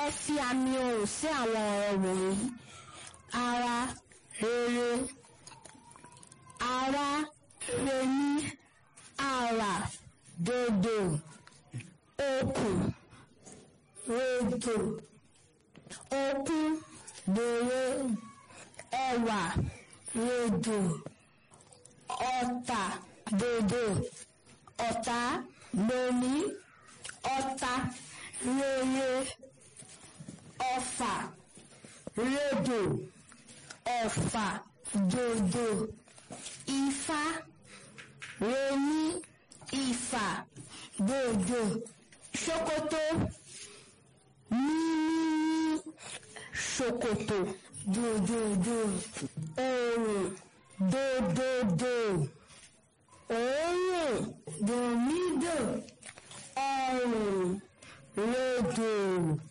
fi àmì ohùn sí àwọn ọ̀rọ̀ wọ̀nyí ara rere ara rení àrà dòdò okùn rèdò okùn dòwe ẹwà rèdò ọ̀tà dòdò ọ̀tá lóní ọ̀tá rere ọ̀fà rédò ọ̀fà dòdò ifá rení ifá dòdò ṣòkòtò mímí ṣòkòtò dòdòdò òòrùn dòdòdò òórùn dòmídò ọrùn rédò.